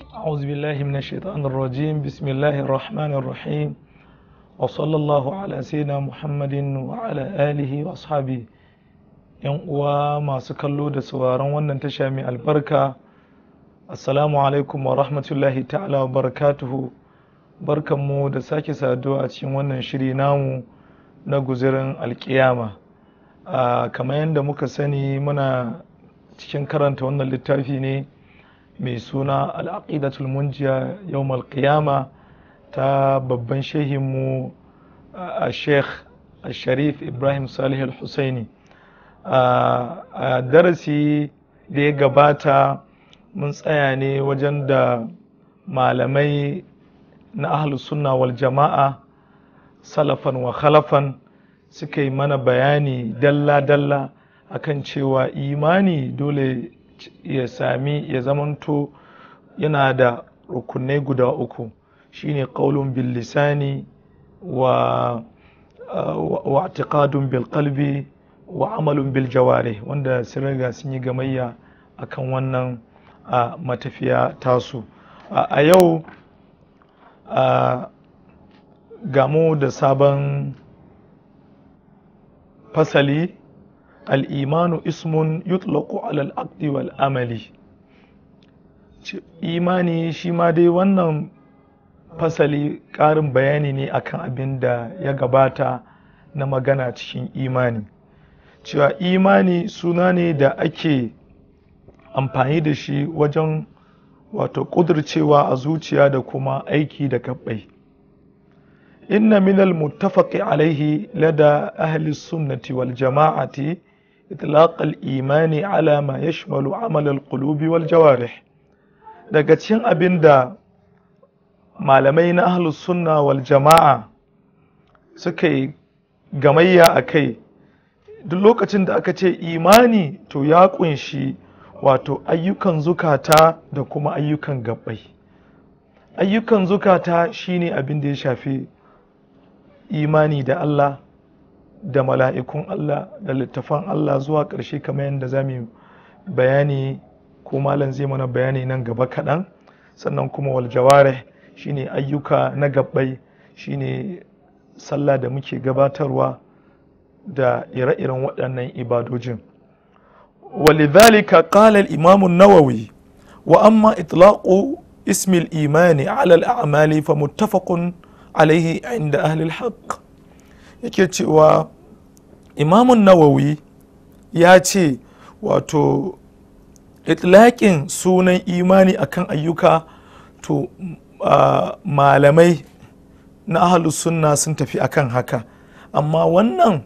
أعوذ بالله من الشيطان الرجيم بسم الله الرحمن الرحيم وصلى الله على سيدنا محمد وعلى آله وأصحابه yan uwa masu kallo da sauraron wannan tasha mai albarka assalamu alaikum wa rahmatullahi ta'ala wa barakatuhu barkanmu da sake saduwa a cikin wannan shiri namu na guzirin alkiyama kamar yadda muka sani muna cikin karanta wannan littafi ne mai suna al'aqidatul munjiya yawmal qiyama ta babban shehinmu a sheikh sharif ibrahim salih al-husaini a darasi da ya gabata mun tsaya ne wajen da malamai na ahlus sunna wal jama'a salafan wa khalafan suka yi mana bayani dalla-dalla akan cewa imani dole ya sami ya zamanto yana da rukunai guda uku shine qaulun bil lisani wa wa i'tiqadun bil qalbi wa amalun bil jawari wanda sun riga sun yi gamayya akan wannan a matafiya tasu a yau gamu da sabon fasali al'imanu ismun yutlaqu alal aqdi wal amali imani shi ma dai wannan fasali ƙarin bayani ne akan abin da ya gabata na magana cikin imani cewa imani suna ne da ake amfani da shi wajen wato ƙudurcewa a zuciya da kuma aiki da kabbai inna minal muttafaqi alaihi lada ahli sunnati wal jama'ati itlaq al imani ala ma yashmalu amal al qulubi wal jawarih daga cikin abin da malamai na ahli sunna wal jama'a suka yi gamayya a kai duk lokacin da aka ce imani to ya kunshi wato ayyukan zukata da kuma ayyukan gabbai ayyukan zukata shine abin da ya shafi imani da Allah da mala'ikun Allah da littafan Allah zuwa ƙarshe kamar yadda za mu bayani ko malam zai mana bayani nan gaba kaɗan sannan kuma wal jawarih shine ayyuka na gabbai shine sallah da muke gabatarwa da ire-iren waɗannan ibadojin ولذلك قال الإمام النووي وأما إطلاق اسم الإيمان على الأعمال فمتفق عليه عند أهل الحق yake cewa imamun nawawi ya ce wato itlaƙin sunan imani akan ayyuka to malamai na ahalus sunna sun tafi akan haka amma wannan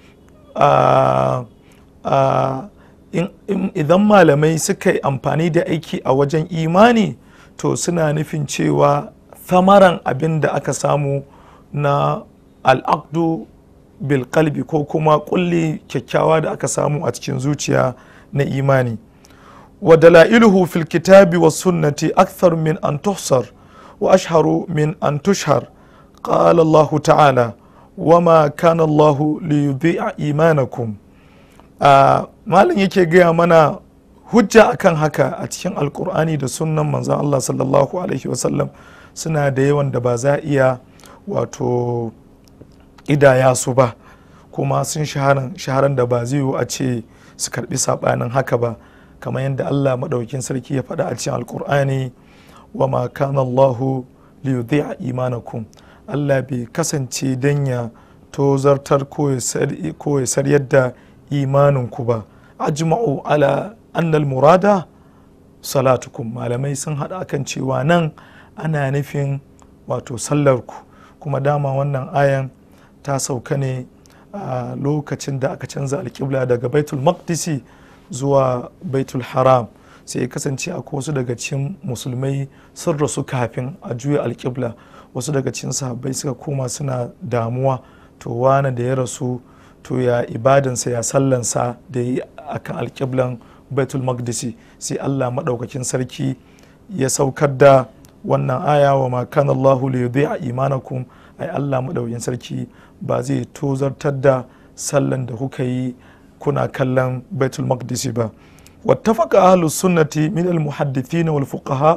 idan malamai suka yi amfani da aiki a wajen imani to suna nufin cewa thamaran abin da aka samu na al'aqdu bil kalbi ko kuma kulli kyakkyawa da aka samu a cikin zuciya na imani wa dala'iluhu fil kitabi wa sunnati akthar min an tuhsar wa ashharu min an tushhar qala Allah ta'ala wama kana Allah li yudhi'a imanakum Uh, malam yake gaya mana hujja akan haka a cikin alkur'ani da sunnan manzan Allah sallallahu alaihi wasallam suna da yawan da ba za iya wato idaya su ba kuma sun shaharan da ba zai yiwu a ce su karbi sabanin haka ba kamar yadda Allah maɗaukin sarki ya faɗa a cikin alkur'ani wa ma kana Allahu li yudhi'a imanakum Allah bai kasance dan ya tozartar ko ya sar yadda imaninku ba ajma'u ala annal murada salatukum malamai sun haɗa kan cewa nan ana nufin wato sallarku kuma dama wannan ayan ta sauka ne a lokacin da aka canza alƙibla daga baitul maqdisi zuwa baitul haram sai kasance akwai wasu daga cikin musulmai sun rasu kafin a juya alƙibla wasu daga cikin sahabbai suka koma suna damuwa to wane da ya rasu to ya ibadansa ya sallansa da yi akan alƙiblan baitul maqdisi sai allah maɗaukakin sarki ya saukar da wannan aya wa ma kana allahu li yudhi'a imanakum ai allah maɗaukakin sarki ba zai tozartar da sallan da kuka yi kuna kallon baitul maqdisi ba wattafaqa ahlus sunnati min al muhaddithin wal fuqaha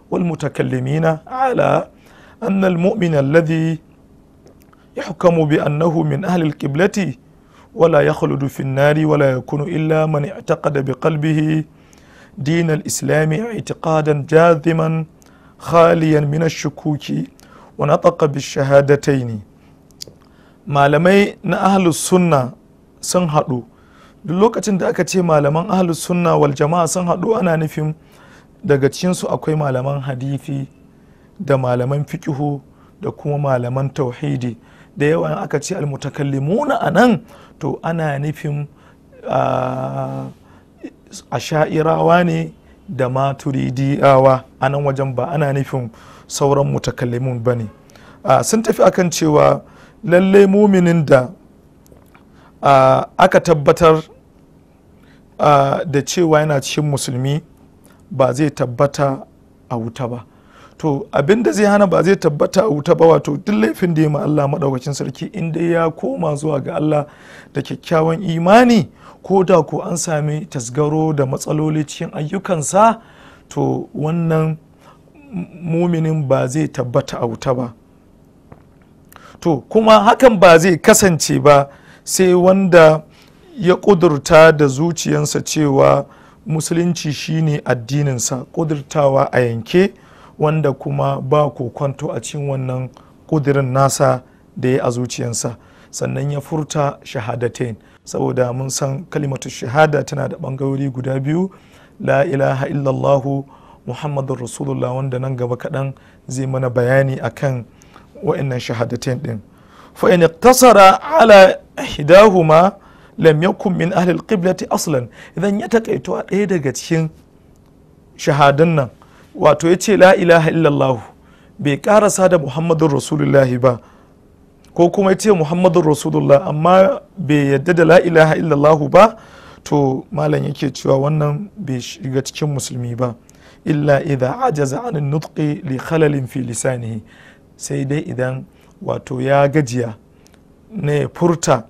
والمتكلمين على أن المؤمن الذي يحكم بأنه من أهل القبلة ولا يخلد في النار ولا يكون إلا من اعتقد بقلبه دين الإسلام اعتقادا جاذما خاليا من الشكوك ونطق بالشهادتين malamai na ahlus sunna sun haɗu duk lokacin da aka ce malaman ahlus sunna wal jama'a sun haɗu ana nufin daga cikinsu akwai malaman hadithi da malaman fikihu da kuma malaman tauhidi da yawa aka ce almutakallimuna a nan to ana nufin a sha'irawa ne da maturidiyawa a nan wajen ba ana nufin sauran mutakallimun ba ne sun tafi akan cewa lallai muminin da aka tabbatar da cewa yana cikin musulmi ba zai tabbata a wuta ba to abin da zai hana ba zai tabbata a wuta ba wato duk laifin da ya ma Allah maɗaukacin sarki inda ya koma zuwa ga Allah da kyakkyawan imani ko da ko an sami tasgaro da matsaloli cikin ayyukansa to wannan muminin ba zai tabbata a wuta ba to kuma hakan ba zai kasance ba sai wanda ya ƙudurta da zuciyansa cewa musulunci shine addininsa ƙudurtawa a yanke wanda kuma ba kwanto a cikin wannan ƙudurin nasa da ya a zuciyansa sannan ya furta shahadatain saboda mun san kalimatu shahada tana da ɓangarori guda biyu la ilaha illallahu muhammadun rasulullah wanda nan gaba kaɗan zai mana bayani akan wa'annan shahadatain din fa in iktasara ala ihdahuma lam yakun min ahli alqiblati aslan idan ya takaito a ɗaya daga cikin shahadun nan wato ya ce la ilaha illallah bai karasa da muhammadun rasulullahi ba ko kuma ya ce muhammadun rasulullah amma bai yadda da la ilaha illallah ba to malam yake cewa wannan bai shiga cikin musulmi ba illa idha ajaza an nutqi li khalalin fi lisanihi sai dai idan wato ya gajiya ne furta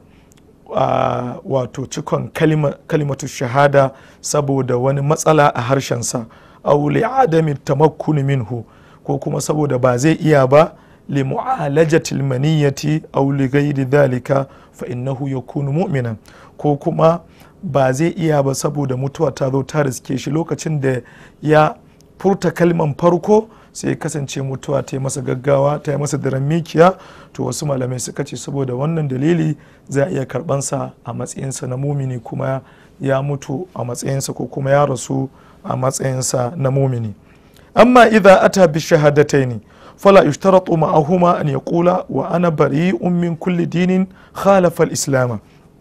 wato cikon kalimatu shahada saboda wani matsala a harshensa aw li adami tamakkuni minhu ko kuma saboda ba zai iya ba li mu'alajati almaniyati aw li ghairi dhalika fa innahu yakunu mu'minan ko kuma ba zai iya ba saboda mutuwa ta zo ta riske shi lokacin da ya furta kalman farko sai kasance mutuwa ta yi masa gaggawa ta yi masa daren mikiya to wasu malamai suka ce saboda wannan dalili za a iya karbansa a matsayinsa na mumini kuma ya mutu a matsayinsa ko kuma ya rasu a matsayinsa na mumini amma idza ata bi shahadataini fala yushtaratu ma'ahuma an yaqula wa ana bari'un min kulli dinin khalafa al-islam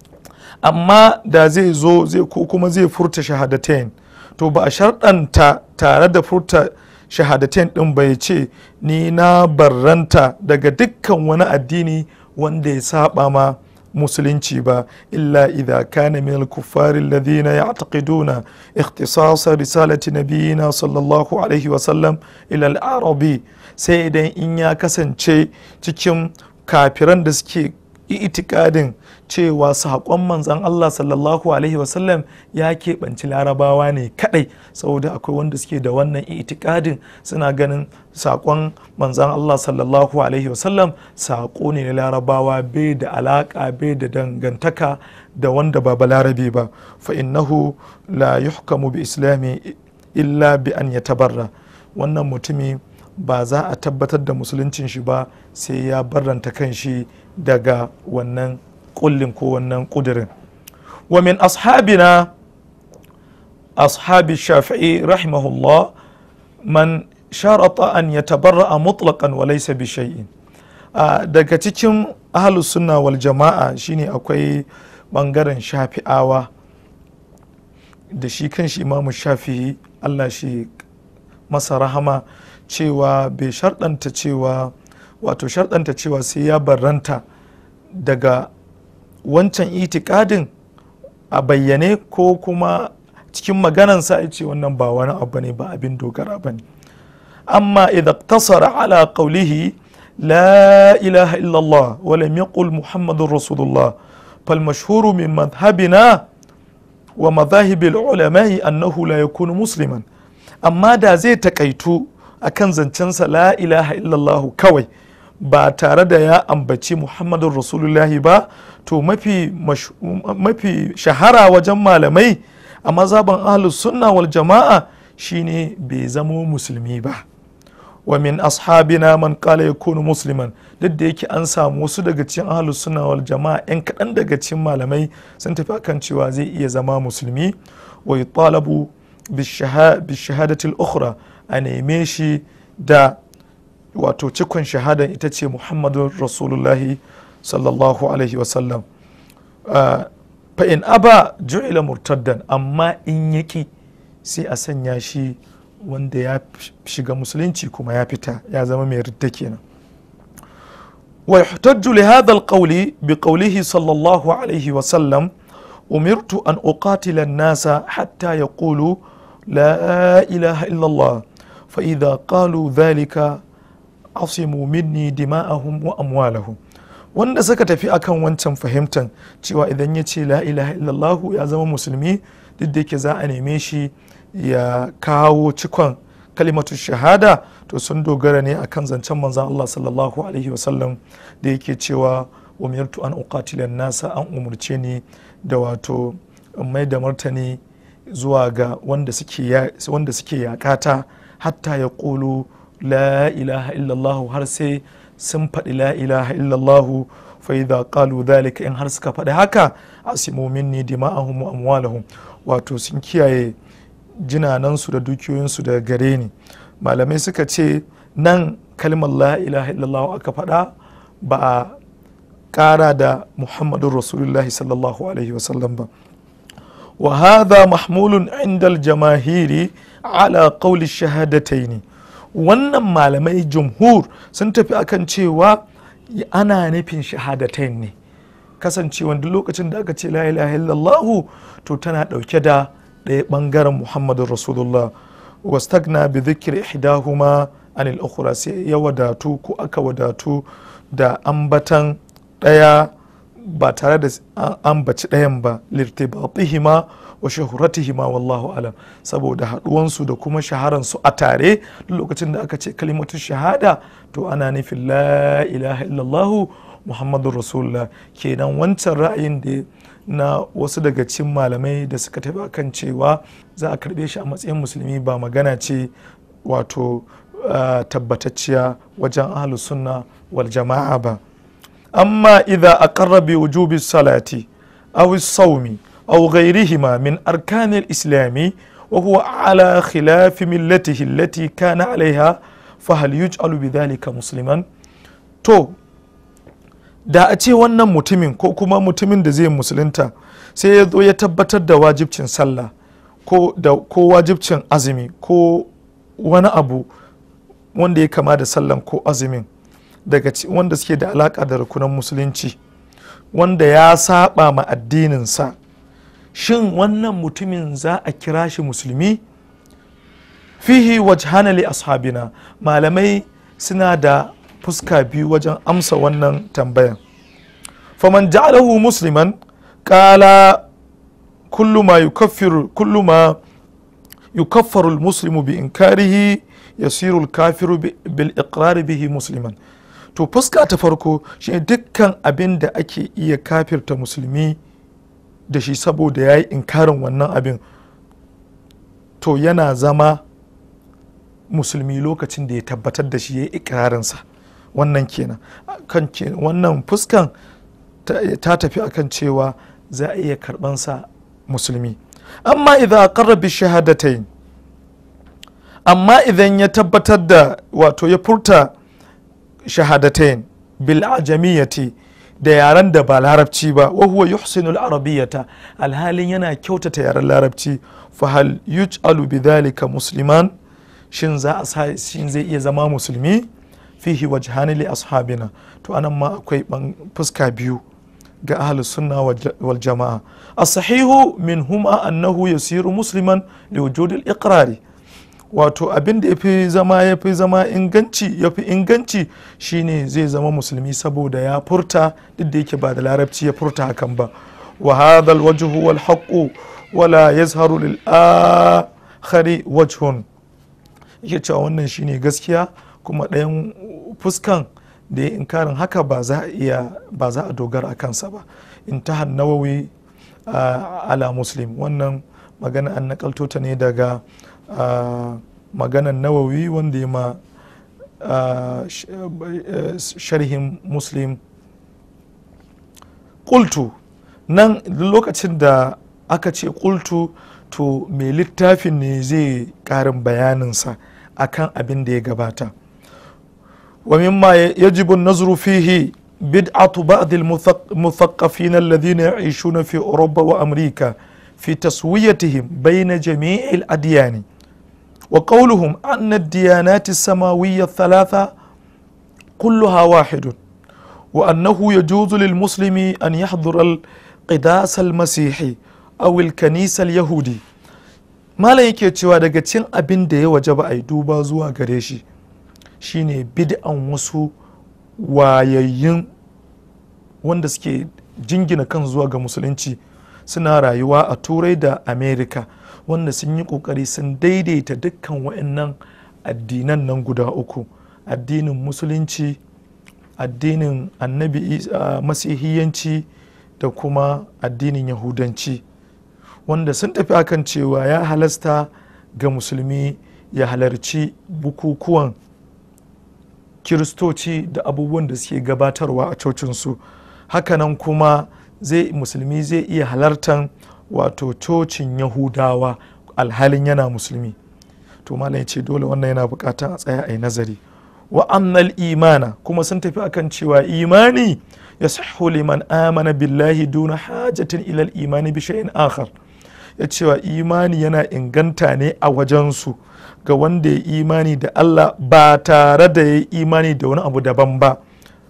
amma da zai zo zai ko kuma zai furta shahadatain to ba a sharɗanta tare da furta shahadatain ɗin bai ce ni na barranta daga dukkan wani addini wanda ya saba ma musulunci ba illa idha kana min al-kuffar alladhina ya'taqiduna ikhtisas risalati nabiyina sallallahu alaihi wa sallam ila al-arabi sai idan in ya kasance cikin kafiran da suke itikadin cewa saƙon manzan Allah sallallahu alaihi wasallam ya keɓanci larabawa ne kaɗai saboda akwai wanda suke da wannan itikadin suna ganin saƙon manzan Allah sallallahu alaihi wasallam saƙo ne na larabawa bai da alaƙa bai da dangantaka da wanda ba balarabe ba fa innahu la yuhkamu bi islami illa bi an yatabarra wannan mutumi ba za a tabbatar da musuluncin shi ba sai ya barranta kan shi daga wannan kullin ko wannan kudirin wa min ashabina ashabi shafi'i rahimahullah man sharata an yatabarra'a mutlaqan wa laysa bi shay'in daga cikin ahlus sunna wal jama'a shine akwai bangaren shafi'awa da shi kan shi imamu shafi'i Allah shi masa rahama cewa bai sharɗanta cewa wato sharɗanta cewa sai ya barranta daga wancan itikadin a bayyane ko kuma cikin maganansa ya ce wannan ba wani abu ne ba abin dogara ba ne amma idan tasara ala qawlihi la ilaha illallah wa lam yaqul muhammadun rasulullah fal mashhuru min madhhabina wa madhahibil ulama'i annahu la yakunu musliman amma da zai takaitu akan zancensa la ilaha illallahu kawai ba tare da ya ambaci muhammadun rasulullahi ba to mafi, mafi shahara wajen malamai a mazaban ahlus sunna wal jama'a shine bai zamo musulmi ba wa min ashabina man qala yakunu musliman duk da yake an samu wasu daga cikin ahlus sunna wal jama'a yan kaɗan daga cikin malamai sun tafi akan cewa zai iya zama musulmi wa yutalabu bishahadati al-ukhra a neme shi da wato cikon shahada ita ce muhammadun rasulullahi sallallahu alaihi wasallam fa in aba ju'ila murtaddan amma in yaki sai a sanya shi wanda ya shiga musulunci kuma ya fita ya zama mai ridda kenan wa yuhtajju li hadha alqawli bi qawlihi sallallahu alaihi wasallam umirtu an uqatila an-nasa hatta yaqulu la ilaha illa Allah fa idha qalu dhalika asimu minni dima'ahum wa amwalahum wanda suka tafi akan wancan fahimtan cewa idan ya ce la ilaha illallahu ya zama musulmi duk da yake za a neme shi ya kawo cikon kalimatu shahada to sun dogara ne akan zancen manzan Allah sallallahu alaihi wasallam da yake cewa umirtu an uqatila nasa an umurce ni da wato mai da martani zuwa ga wanda suke yakata hatta ya ƙulu la ilaha illallahu har sai sun faɗi la ilaha illallahu fa idza qalu dhalika in har suka faɗi haka asimu minni dima'ahum wa amwalahum wato sun kiyaye jinanansu da dukiyoyinsu daga gare ni malamai suka ce nan kalmar la ilaha illallahu aka faɗa ba a ƙara da muhammadun rasulullahi sallallahu alaihi wasallam ba wa hadha mahmulun inda jamahiri ala qawli shahadataini wannan malamai jumhur sun tafi akan cewa ana nufin shahadatain ne kasancewa duk lokacin da aka ce la ilaha illallahu to tana dauke da ɗaya bangaren muhammadun rasulullah wastagna bi dhikri ihdahuma anil ukhra sai ya wadatu ko aka wadatu da ambatan ɗaya ba tare da ambaci ɗayan ba lirtibatihima wa shahuratihima wallahu alam saboda haɗuwansu da kuma shaharansu a tare lokacin da aka ce kalimatu shahada to ana nufin la ilaha illallahu muhammadun rasulullah kenan wancan ra'ayin da na wasu daga cikin malamai da suka tafi kan cewa za a karbe shi a matsayin musulmi ba magana ce wato tabbatacciya wajen ahlus sunna wal jama'a ba amma idza aqarra bi wujubi salati aw as-sawmi aw ghayrihima min arkan al-islam wa huwa ala khilaf millatihi allati kana alaiha fa hal yuj'alu bidhalika musliman to da a ce wannan mutumin ko kuma mutumin da zai musulunta sai ya zo ya tabbatar da wajibcin sallah ko da ko wajibcin azumi ko wani abu wanda ya kama da sallan ko azumin daga wanda suke da alaka da rukunan musulunci wanda ya saba ma addininsa shin wannan mutumin za a kira shi musulmi fihi wajhana li ashabina malamai suna da fuska biyu wajen amsa wannan tambayan faman ja'alahu musliman qala kullu ma yukaffiru kullu ma yukaffaru al-muslimu bi inkarihi yasiru al-kafiru bil iqrar bihi musliman to fuska ta farko shi dukkan abin da ake iya kafirta musulmi da shi saboda ya yi inkarin wannan abin to yana zama musulmi lokacin da ya tabbatar da shi ya yi ikirarinsa wannan kenan kan wannan fuskan ta tafi akan cewa za a iya karbansa musulmi amma idan aqarra bi shahadatain amma idan ya tabbatar da wato ya furta shahadatain bil ajamiyati da yaren da ba larabci ba wa huwa yuhsinul arabiyyata alhalin yana kyautata yaren larabci fa hal yuj'alu bidhalika musliman shin za a sa shin zai iya zama musulmi fihi wajhani li ashabina to anan ma akwai fuska biyu ga ahlus sunna wal jama'a as-sahihu min huma annahu yasiru musliman li wujudi al-iqrari wato abin da yafi zama yafi zama inganci yafi inganci shine zai zama musulmi saboda ya furta duk da yake ba da larabci ya furta hakan ba wa hadha al-wajhu wal haqqu wala yazharu lil akhari wajhun yake cewa wannan shine gaskiya kuma ɗayan fuskan da ya inkarin haka ba za a iya ba za a dogara a kansa ba intahan nawawi ala muslim wannan magana an nakalto ta ne daga maganan nawawi wanda ya ma sharhin muslim kultu nan lokacin da aka ce kultu to mai littafin ne zai karin bayaninsa akan abin da ya gabata wa mimma yajibu nazru fihi bid'atu ba'd al-muthaqqafin alladhina ya'ishuna fi Europa wa Amurka fi taswiyatihim bayna jami' al-adyan wa qawluhum anna ad-diyanat as-samawiyya ath-thalatha kulluha wahidun wa annahu yajuzu lil-muslimi an yahdhura al-qidas al-masihi aw al-kanisa al-yahudi malam yake cewa daga cin abin da ya waje ba a yi duba zuwa gare shi shine bid'an wasu wayayyun wanda suke jingina kan zuwa ga musulunci suna rayuwa a turai da america wanda sun yi kokari sun daidaita dukkan wa'annan addinan nan guda uku addinin musulunci addinin annabi masihiyanci da kuma addinin yahudanci wanda sun tafi akan cewa ya halasta ga musulmi ya halarci bukukuwan kiristoci da abubuwan da suke gabatarwa a cocinsu hakanan kuma zai musulmi zai iya halartan wato cocin yahudawa alhalin yana musulmi to malam ce dole wannan yana bukatan a tsaya a yi nazari wa annal imana kuma sun tafi akan cewa imani ya sahu liman amana billahi duna hajatin ilal imani bi shay'in akhar ya cewa imani yana inganta ne a wajensu ga wanda ya imani da Allah ba tare da ya imani da wani abu daban ba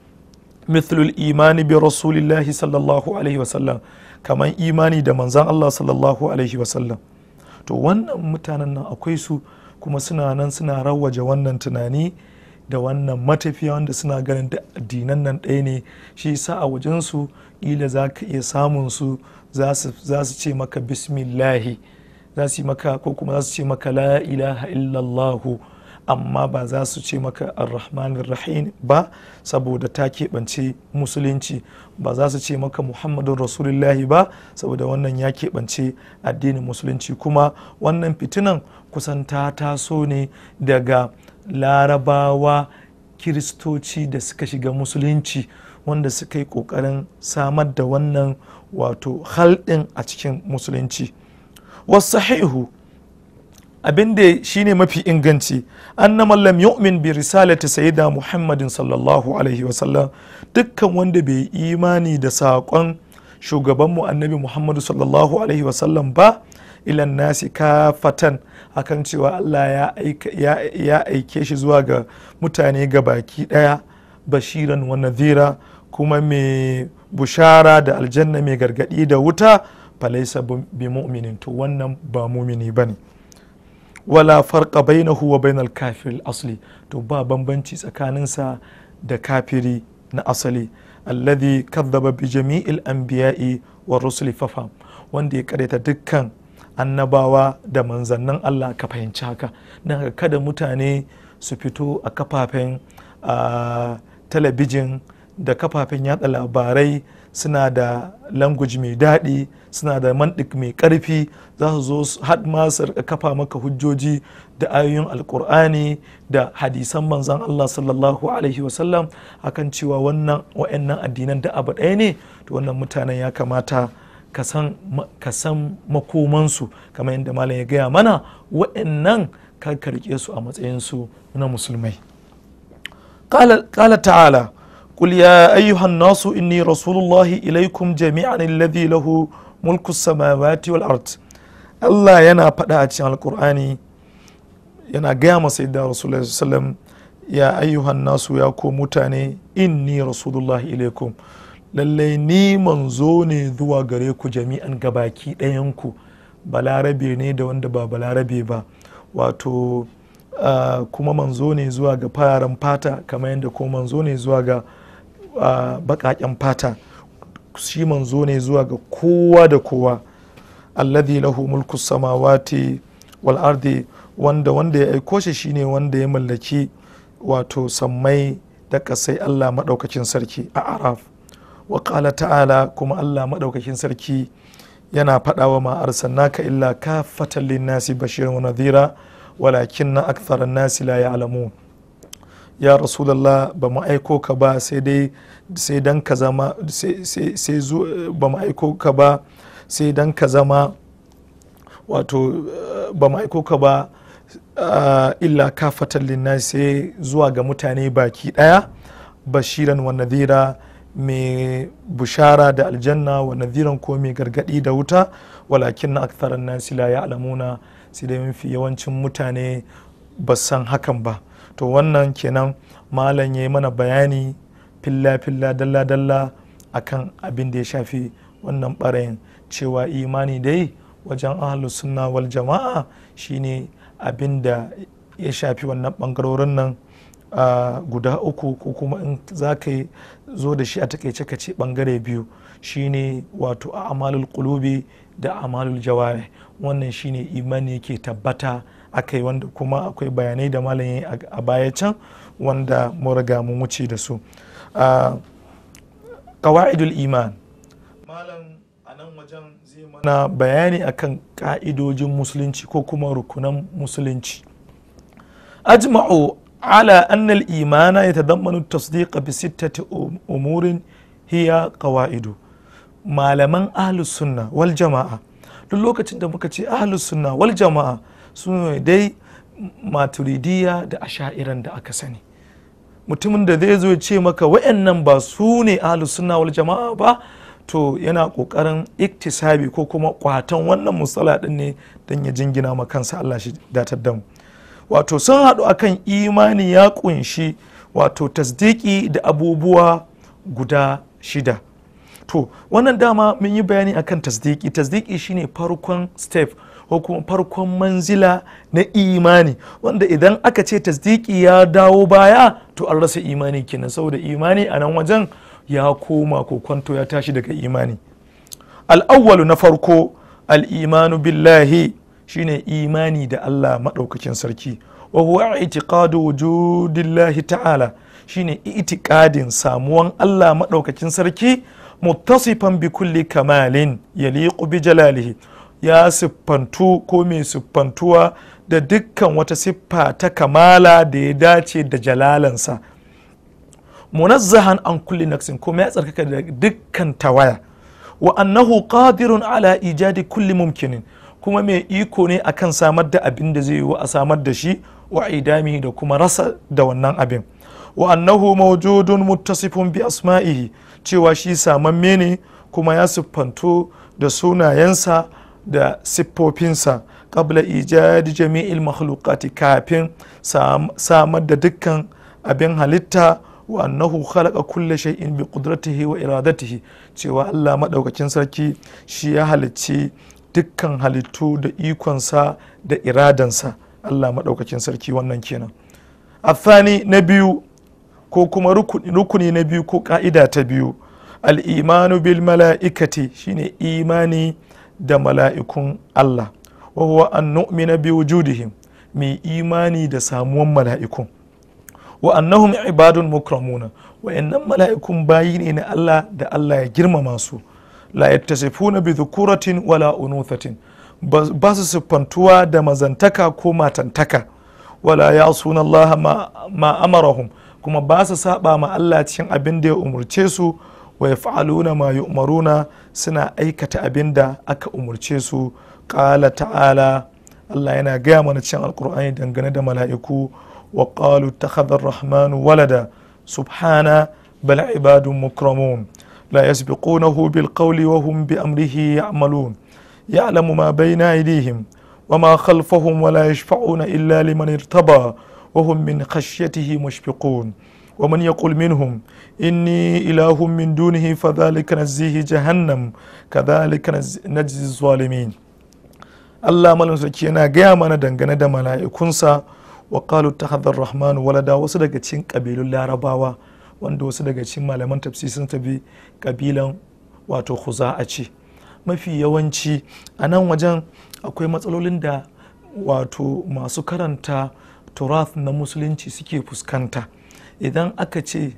mithlul imani bi rasulillahi sallallahu alaihi wasallam kamar imani da manzan Allah sallallahu alaihi wasallam to wannan mutanen nan akwai su kuma suna nan suna rawaje wannan tunani da wannan matafiya wanda suna ganin da addinan nan ɗaya ne shi sa a wajensu ƙila za ka iya samun su za su ce maka bismillahi za su yi maka ko kuma za su ce maka la ilaha illallahu amma ba za su ce maka arrahmanir rahim ba saboda ta keɓance musulunci ba za su ce maka muhammadun rasulullahi ba saboda wannan ya keɓance addinin musulunci kuma wannan fitinan kusan ta taso ne daga larabawa kiristoci da suka shiga musulunci wanda suka yi ƙoƙarin samar da wannan wato halɗin a cikin musulunci wasahihu abin da shine mafi inganci annama lam yu'min bi risalati sayyida muhammadin sallallahu alaihi wasallam dukkan wanda bai imani da saƙon shugabanmu annabi muhammadu sallallahu alaihi wasallam ba ilan nasi kafatan akan cewa allah ya aike shi zuwa ga mutane ga baki ɗaya bashiran wa nadhira kuma mai bushara da aljanna mai gargadi da wuta falaisa bi mu'minin to wannan ba mumini bane wala farqa bainahu wa bainal kafir asli to ba bambanci tsakaninsa da kafiri na asali alladhi kadhaba bi jami'il anbiya'i wa rusuli fafam wanda ya kareta dukkan annabawa da manzannin Allah ka fahimci haka don kada mutane su fito a kafafen talabijin da kafafen yada labarai suna da language mai daɗi suna da mantik mai ƙarfi za su zo had ma su kafa maka hujjoji da ayoyin alkur'ani da hadisan manzan Allah sallallahu alaihi wasallam akan cewa wannan wa'annan addinan da abu ɗaya ne to wannan mutanen ya kamata ka san makomansu kamar yadda malam ya gaya mana wa'annan ka karke su a matsayinsu na musulmai قال تعالى قل يا أيها الناس إني رسول الله إليكم جميعا الذي له ملك السماوات والأرض الله ينا فدا cikin alqur'ani yana gaya masa yadda rasulullahi sallam ya ayyuhan nasu ya ko mutane inni rasulullahi ilaikum lallai ni manzo ne zuwa gare ku jami'an gabaki ɗayanku balarabe ne da wanda ba balarabe ba wato uh, kuma manzo ne zuwa ga fararen fata kamar yadda ko manzo ne zuwa ga uh, baƙaƙen fata shi manzo ne zuwa ga kowa da kowa alladhi lahu mulku samawati wal ardi wanda wanda ya aiko shi shine wanda ya mallaki wato sammai da kasai Allah maɗaukakin sarki a araf wa ƙala ta'ala kuma Allah maɗaukakin sarki yana faɗawa ma arsalnaka illa kafatan linnasi bashiran wa nadhira walakin na aktharan nasi la ya'lamun ya rasulallah ba mu aiko ka ba sai dai sai dan ka zama sai ba mu aiko ka ba sai dan ka zama wato ba mu aiko ka ba illa kafatan linnasi sai zuwa ga mutane baki daya bashiran wa nadhira mai bushara da aljanna wa nadhiran ko mai gargadi da wuta walakin na aktharan nasi la ya'lamuna sai dai mafi yawancin mutane ba san hakan ba to wannan kenan malam ya yi mana bayani filla-filla dalla-dalla akan abin da ya shafi wannan ɓarayin cewa imani dai wajen ahalus sunna wal jama'a shine abin da ya shafi wannan ɓangarorin nan guda uku ko kuma in za ka zo da shi a takaice ka ce ɓangare biyu shine wato a amalul qulubi da amalul jawari wannan shine imani yake tabbata aka yi wanda kuma akwai bayanai da malam a baya can wanda mu riga mun wuce da su qawa'idul iman malam a nan wajen zai mana bayani akan ka'idojin musulunci ko kuma rukunan musulunci ajma'u ala anna al-imana yatadammanu at-tasdiq bi sittati umurin hiya qawaidu malaman ahlus sunna wal jama'a duk lokacin da muka ce ahlus sunna wal jama'a su ne dai maturidiya da asha'iran da aka sani mutumin da zai zo ce maka wa'annan ba su ne ahlus sunna wal jama'a ba to yana kokarin iktisabi ko kuma kwatan wannan musala din ne don ya jingina ma kansa Allah shi datar da mu wato sun haɗu akan imani ya kunshi wato tasdiki da abubuwa guda shida to wannan dama mun yi bayani akan tasdiki tasdiki shine farkon step ko kuma farkon manzila na imani wanda idan aka ce tasdiki ya dawo baya to an rasa imani kenan saboda imani a nan wajen ya koma ko kwanto ya tashi daga imani al'awwalu na farko al'imanu billahi shine imani da Allah maɗaukakin sarki wa huwa itiqadu wujudillahi ta'ala shine itikadin samuwan Allah maɗaukakin sarki muttasifan bi kulli kamalin yaliqu bi jalalihi ya siffantu ko mai siffantuwa da dukkan wata siffa ta kamala da ya dace da jalalansa munazzahan an kulli naqsin kuma ya tsarkaka da dukkan tawaya wa annahu qadirun ala ijadi kulli mumkinin kuma mai iko ne akan samar da abin da zai yi a samar da shi wa idami da kuma rasa da wannan abin wa annahu mawjudun muttasifun bi asma'ihi cewa shi samamme ne kuma ya siffantu da sunayensa da siffofinsa qabla ijadi jami'il makhluqati kafin samar da dukkan abin halitta wa annahu khalaqa kulle shay'in bi qudratihi wa iradatihi cewa Allah madaukakin sarki shi ya halicci dukkan halittu da ikonsa da iradansa Allah madaukakin sarki wannan kenan athani na biyu ko kuma rukuni na biyu ko ka'ida ta biyu al'imanu bil mala'ikati shine imani da mala'ikun Allah wa huwa an nu'mina bi wujudihim mai imani da samuwan mala'ikun wa annahum ibadun mukramuna wa'annan mala'ikun bayi ne na Allah da Allah ya girmama su la yattasifuna bi dhukuratin wala unuthatin ba su siffantuwa da mazantaka ko matantaka wala ya'suna Allah ma amarahum kuma ba su saba ma Allah cikin abin da ya umurce su wa yaf'aluna ma yu'maruna suna aikata abin da aka umurce su qala ta'ala Allah yana gaya mana cikin alkur'ani dangane da mala'iku wa qalu takhadha ar-rahmanu walada subhana bal ibadun mukramun la yasbiqunahu bil qawli wa hum bi amrihi ya'malun ya'lamu ma bayna aydihim وما خلفهم ولا يشفعون إلا لمن ارتضى وهم من خشيته مشفقون ومن يقول منهم إني إله من دونه فذلك نزيه جهنم كذلك نجزي الظالمين Allah malam sarki yana gaya mana dangane da mala'ikunsa wa qalu takhadhar rahman walada wasu daga cikin kabilun larabawa wanda wasu daga cikin malaman tafsir sun tabi kabilan wato a ce mafi yawanci a nan wajen akwai matsalolin da wato masu karanta turath na musulunci suke fuskanta idan aka ce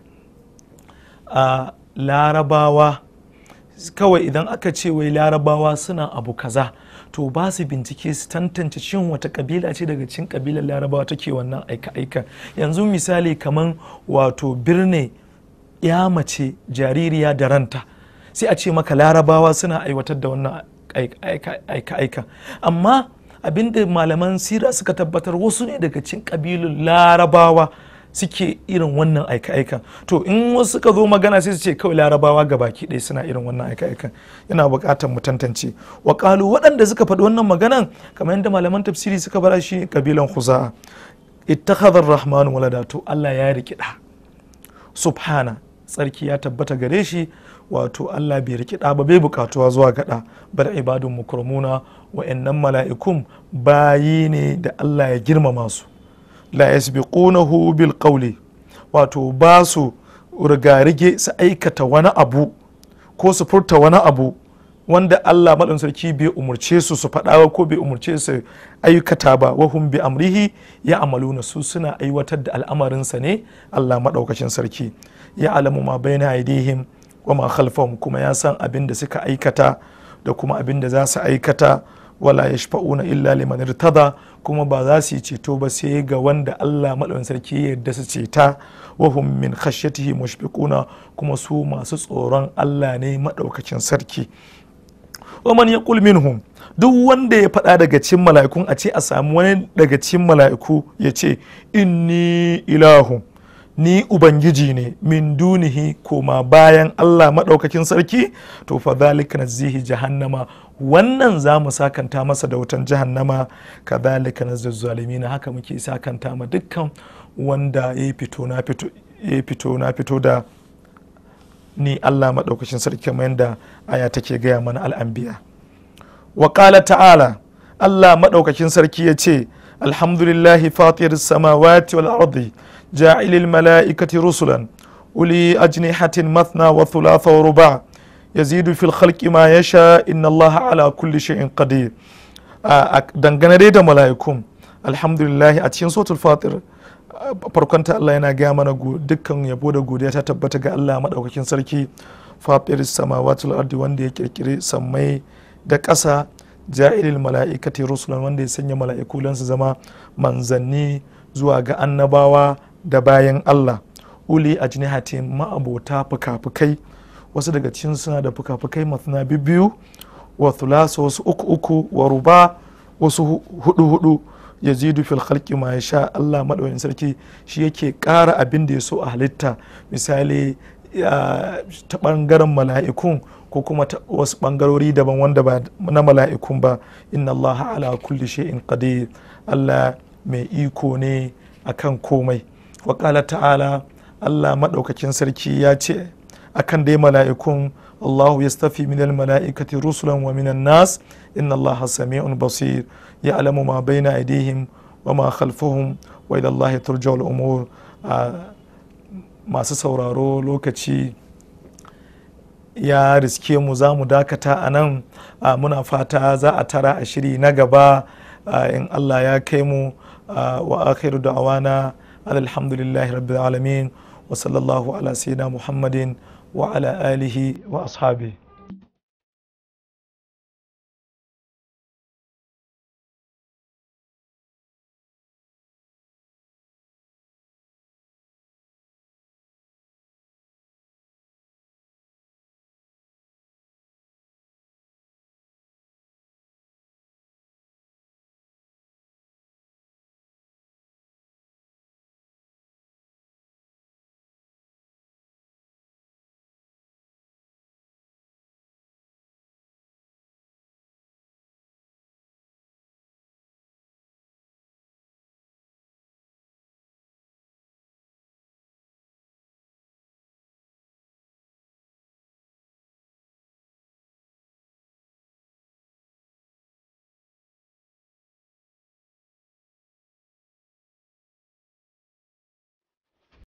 a larabawa kawai idan aka ce wai larabawa suna abu kaza to ba su bincike su tantance shin wata kabila ce daga cikin kabilar larabawa take wannan aika-aika yanzu misali kaman wato birne ya mace jaririya da ranta sai a ce maka larabawa suna aiwatar da wannan aika-aika amma abinda malaman sira suka tabbatar wasu ne daga cikin kabilun larabawa suke irin wannan aika-aikan to in wasu suka zo magana sai su ce kawai larabawa ga baki ɗaya suna irin wannan aika-aikan yana buƙatar mu tantance wa waɗanda suka faɗi wannan maganan kamar yadda malaman tafsiri suka fara shi kabilan huza'a ittakhadha ar-rahman walada to Allah ya riki da subhana tsarki ya tabbata gare shi wato Allah bai riki da ba bai bukatuwa zuwa gada bar ibadun mukramuna wa'annan mala'ikun bayi ne da Allah ya girmama su la yasbiqunahu bil qawli wato ba su rigarige su aikata wani abu ko su furta wani abu wanda Allah maɗan sarki bai umurce su su faɗa ko bai umurce su aikata ba wahum bi amrihi ya amaluna su suna aiwatar da al'amarinsa ne Allah maɗaukacin sarki ya alamu ma bayna aidihim wa ma khalfahum kuma ya san abin da suka aikata da kuma abin da za su aikata wala yashfa'una illa liman irtada kuma ba za su yi ceto ba sai ga wanda Allah maɗaukin sarki ya yarda su ceta wahum min khashyatihi mushfiquna kuma su masu tsoron Allah ne maɗaukakin sarki wa man yaqul minhum duk wanda ya faɗa daga cikin mala'ikun a ce a samu wani daga cikin mala'iku ya ce inni ilahu ni ubangiji ne min dunihi koma bayan Allah maɗaukakin sarki to fa zalika nazihi jahannama wannan za mu sakanta masa da wutan jahannama ka zalika nazil zalimina haka muke sakanta ma dukkan wanda ya fito na fito ya fito na fito da ni Allah maɗaukakin sarki kamar yadda aya take gaya mana al'anbiya wa ta'ala Allah maɗaukakin sarki ya ce alhamdulillahi fatir samawati wal ardi ja'ilil mala'ikati rusulan uli ajnihatin mathna wa thulatha wa ruba yazidu fil khalqi ma yasha inna Allah ala kulli shay'in qadir dangane dai da mala'ikun alhamdulillahi a cikin suratul fatir farkonta Allah yana gaya mana dukkan yabo da godiya ta tabbata ga Allah maɗaukakin sarki fatir samawati wal ardi wanda ya kirkiri sammai da ƙasa ja'ilil mala'ikati rusulan wanda ya sanya mala'iku lan su zama manzanni zuwa ga annabawa da bayan Allah uli ajnihatin ma'abota fuka-fukai wasu daga cikin suna da fuka-fukai masana biyu wa thulasa wasu uku uku wa ruba wasu hudu hudu yazidu fil khalqi ma yasha Allah madaukakin sarki shi yake ƙara abin da ya so a halitta misali ta ɓangaren mala'ikun ko kuma wasu ɓangarori daban wanda ba na mala'ikun ba inna Allah ala kulli shay'in qadir Allah mai iko ne akan komai wa ta'ala Allah maɗaukakin sarki ya ce akan dai mala'ikun Allahu yastafi minal mala'ikati rusulan wa minan nas inna Allah sami'un basir ya'lamu ma baina aydihim wa ma khalfahum wa ila Allah turja'ul umur masu sauraro lokaci ya riske mu za mu dakata a nan muna fata za a tara a shiri na gaba in Allah ya kai mu wa akhiru da'awana alhamdulillahi rabbil alamin wa sallallahu ala sayyidina muhammadin wa ala alihi wa ashabi